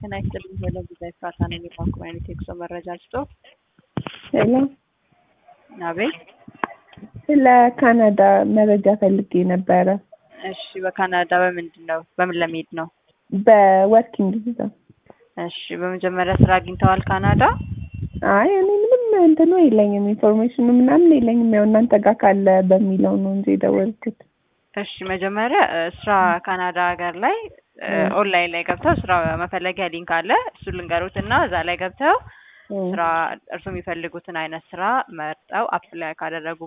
ጤና ይስጥልኝ። ሄሎ ቪዛ ኤፍራታ ነኝ። የባንክ አይነት የጉዞ መረጃ ልስጦ። ሄሎ አቤት። ስለ ካናዳ መረጃ ፈልጌ ነበረ። እሺ፣ በካናዳ በምንድን ነው በምን ለመሄድ ነው? በወርኪንግ ቪዛ። እሺ፣ በመጀመሪያ ስራ አግኝተዋል ካናዳ? አይ እኔ ምንም እንትኑ የለኝም ኢንፎርሜሽኑ ምናምን የለኝም። ያው እናንተ ጋር ካለ በሚለው ነው እንጂ የደወልኩት። እሺ፣ መጀመሪያ እ፣ ስራ ካናዳ ሀገር ላይ እ፣ ኦንላይን ላይ ገብተው ስራ መፈለጊያ ሊንክ አለ። እሱ ልንገሩት እና እዛ ላይ ገብተው ስራ እርሱ የሚፈልጉትን አይነት ስራ መርጠው አፕላይ ካደረጉ